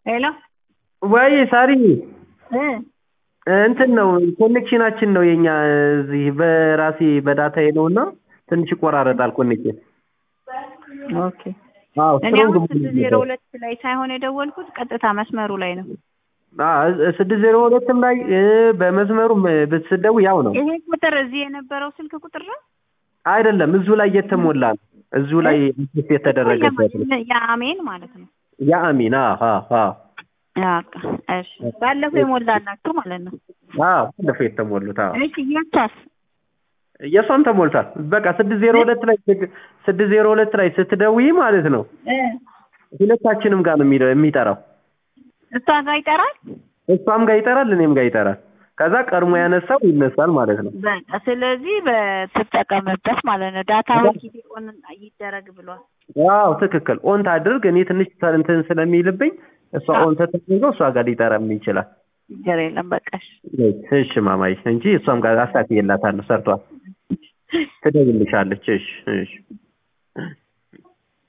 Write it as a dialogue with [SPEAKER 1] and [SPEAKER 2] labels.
[SPEAKER 1] ሄሎ
[SPEAKER 2] ወይ ሳሪ
[SPEAKER 1] እ
[SPEAKER 2] እንትን ነው ኮኔክሽናችን ነው የኛ እዚህ በራሴ በዳታዬ ነው እና ትንሽ ይቆራረጣል ኮኔክሽን።
[SPEAKER 1] ኦኬ
[SPEAKER 2] አዎ
[SPEAKER 1] እኔ
[SPEAKER 2] ስትሮንግ
[SPEAKER 1] አሁን ስድስት ዜሮ ሁለት ላይ ሳይሆን የደወልኩት ቀጥታ መስመሩ ላይ ነው።
[SPEAKER 2] ስድስት ዜሮ ሁለትም ላይ እ በመስመሩም ብትስደው ያው ነው
[SPEAKER 1] ይሄ ቁጥር እዚህ የነበረው ስልክ ቁጥር ነው
[SPEAKER 2] አይደለም። እዙ ላይ የተሞላ ነው። እዙ ላይ ኢንቨስት የተደረገበት ነው።
[SPEAKER 1] የአሜን ማለት ነው።
[SPEAKER 2] የአሚን አዎ አዎ
[SPEAKER 1] በቃ እሺ፣ ባለፈው የሞላላችሁ ማለት ነው።
[SPEAKER 2] አዎ ባለፈው የተሞሉት አዎ
[SPEAKER 1] እሺ የቷስ
[SPEAKER 2] የእሷም ተሞልቷል። በቃ ስድስት ዜሮ ሁለት ላይ ስድስት ዜሮ ሁለት ላይ ስትደውይ ማለት ነው
[SPEAKER 1] እ
[SPEAKER 2] ሁለታችንም ጋር ነው የሚለው የሚጠራው።
[SPEAKER 1] እሷ ጋር ይጠራል።
[SPEAKER 2] እሷም ጋር ይጠራል፣ እኔም ጋር ይጠራል። ከዛ ቀድሞ ያነሳው ይነሳል ማለት ነው።
[SPEAKER 1] በቃ ስለዚህ በትጠቀምበት ማለት ነው። ዳታውን ጊዜ ኦን ይደረግ ብሏል።
[SPEAKER 2] አዎ ትክክል። ኦን ታድርግ። እኔ ትንሽ እንትን ስለሚልብኝ እሷ ኦን ተደርገው እሷ ጋር ሊጠራም ይችላል።
[SPEAKER 1] ችግር የለም በቃ እሺ።
[SPEAKER 2] እሺ ማማይ እንጂ እሷም ጋር አሳክዬላታለሁ፣ ሰርቷል። ትደውልልሻለች። እሺ እሺ